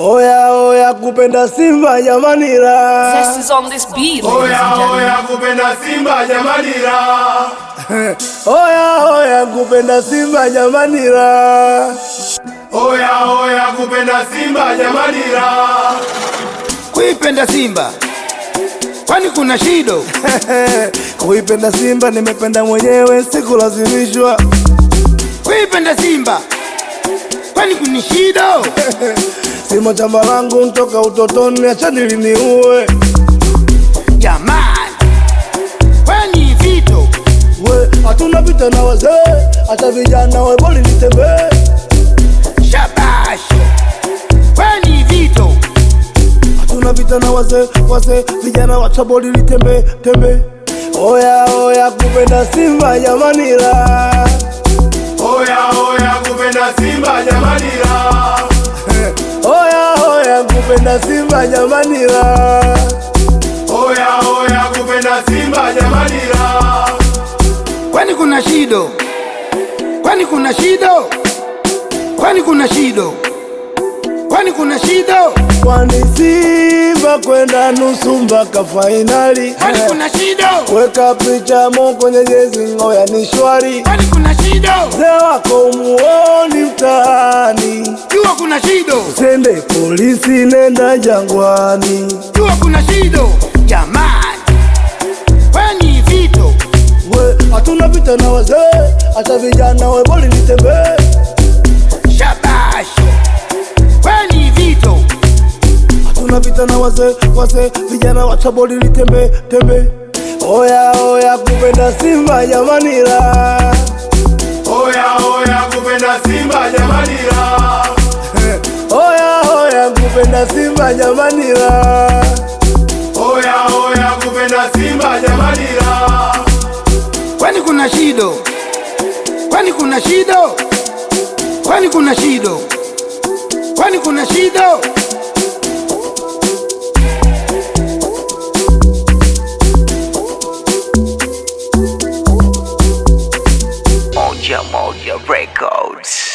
Oya oya kupenda Simba jamani la. Zest is on this beat, ladies Oya and gentlemen. oya kupenda Simba jamani la. Oya oya kupenda Simba jamani la. Oya oya kupenda Simba jamani la. Kuipenda Simba kwani kuna shido? Kuipenda Simba nimependa mwenyewe sikulazimishwa. Kuipenda Simba kwani kuna shido? Simo chamba langu ntoka utotoni, acha niliniue. Jamani, kwani vito We hatuna vita na wazee, hata vijana we boli nitembee. shabasho, kwani vito Hatuna vita na wazee, wazee vijana wacha boli litembe tembe. Oya oya kupenda Simba jamani la. Oya oya kupenda Simba jamani la. Oya oya kupenda Simba jamani la. Oya oya kupenda Simba jamani la. kwani kuna shido? Kwani kuna shido? Kwani kuna shido? Kwani kuna shido? Kwani Simba kwenda nusu mpaka fainali. Kwani kuna shido? Weka picha mo kwenye jezi ngoya ni shwari. Kwani kuna shido? Mzee wako umuoni mtaani. Jua kuna shido, Sende polisi nenda jangwani. jua kuna shido. Jamani, kwani vito We hatuna vita na wazee, hata vijana we boli nitembee. shabasho, kwani vito Hatuna vita na wazee, wazee vijana wacha boli litembe tembe. Oya oya kupenda Simba jamani la. Oya oya kupenda Simba jamani la. Oya oya kupenda Simba jamani la. Oya oya kupenda Simba jamani la. kwani kuna shido? Kwani kuna shido? Kwani kuna shido? Kwani kuna shido? Moja Moja Records.